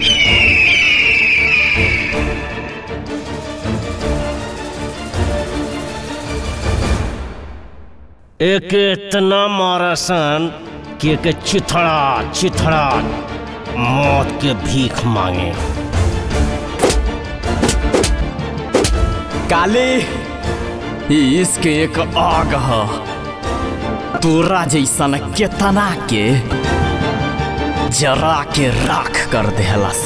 एक इतना मारसन कि एक चिथड़ा चिथड़ा मौत के भीख मांगे काले ई इश्क एक आग ह तोरा जैसन केतना के जरा के राख कर देहलस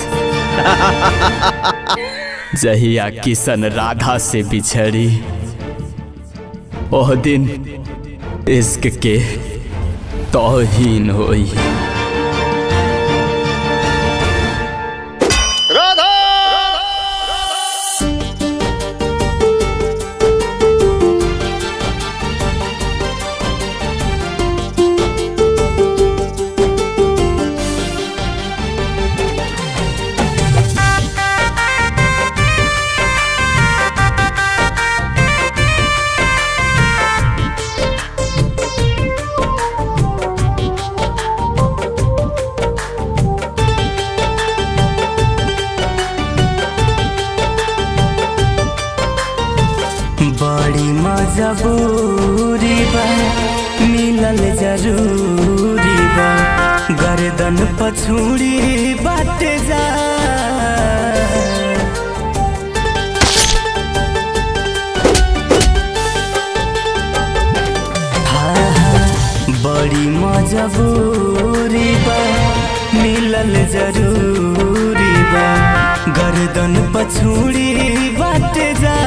जहिया किशन राधा से बिछड़ी ओह दिन इश्क के तौहीन होई राधा बड़ी मजबूरी बा मिलल जरूरी बा गर्दन पछूड़ी बाट जा हाँ, हाँ, बड़ी मजबूरी बा मिलल जरूरी बा गर्दन पछूड़ी बाट जा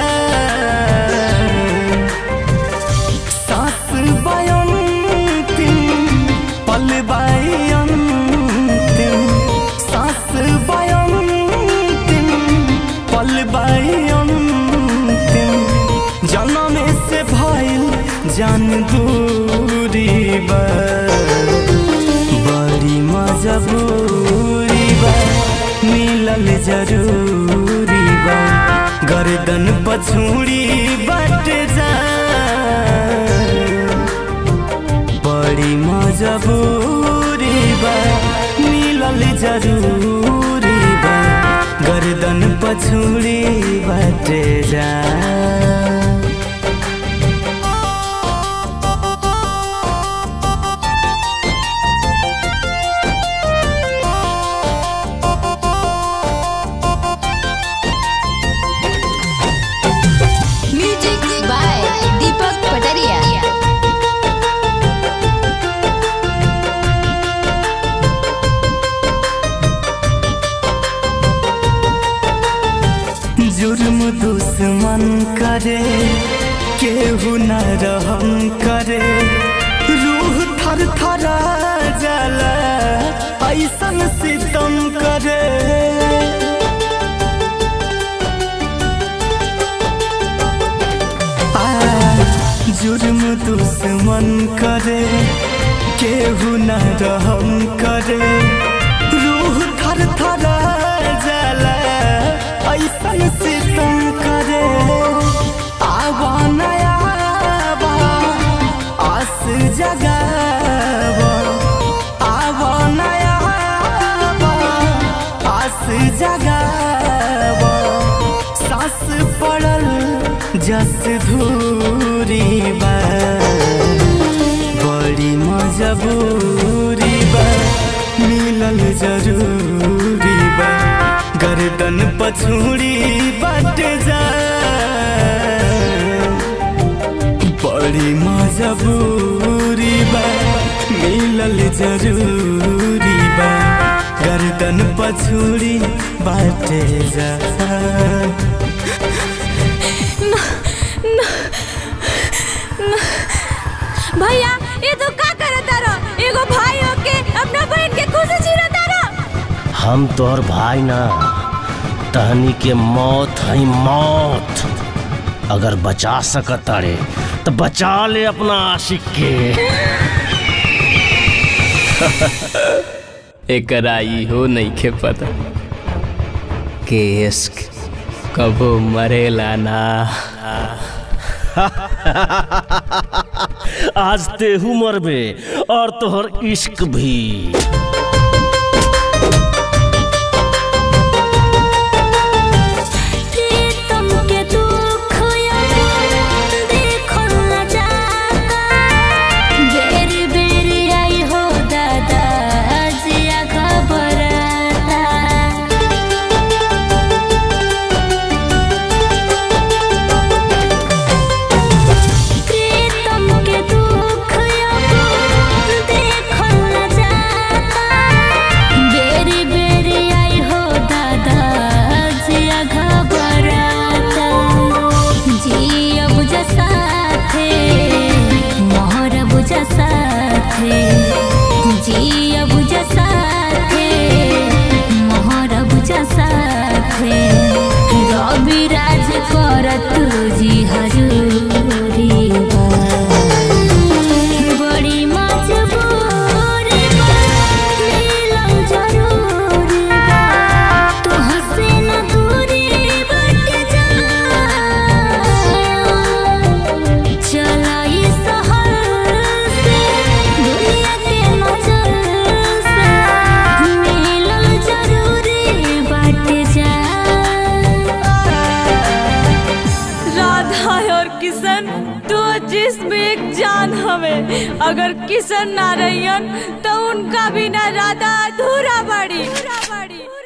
सास बयंतिम पल बयंतिम सास बयंतिम पल बयंतिम जन्म से भइल जान दूरी बा बड़ी मजबूरी बा मिलल जरूरी बा गर्दन पछूड़ी बट जा बड़ी मजबूरी बा मिलल जरूरी बा गर्दन पछूड़ी बट जा म्यूजिक बाय दीपक पटरिया जुर्म दुश्मन करे केहू न रहम करे रूह थर थरा जाला ऐसन सितम करे आ, जुर्म दुश्मन करे केहू न रहम करे रूह थर थरा जाला ऐसन सितम करे आवा नया बा आस जगावा आवा नया बा आस जगावा सास पड़ल जस धूरी बा बड़ी मजबूरी बा मिलल जरूरी बा गर्दन पछूड़ी बट जा बड़ी मजबूरी बा मिलल जरूरी बा गर्दन पछूड़ी बाट जा भैया ये तो का करता रहो एगो भाई होके अपना बहन के खुशी चिरता रहो हम तोहर भाई ना तहनी के मौत है मौत अगर बचा सकत अरे तो बचा ले अपना आशिक के एकरा इहो नइखे पता कि इश्क कबो मरेला ना आज तेहू मरबे और तोहर इश्क भी में अगर किशन ना रहियन तो उनका बिना राधा अधूरा बड़ी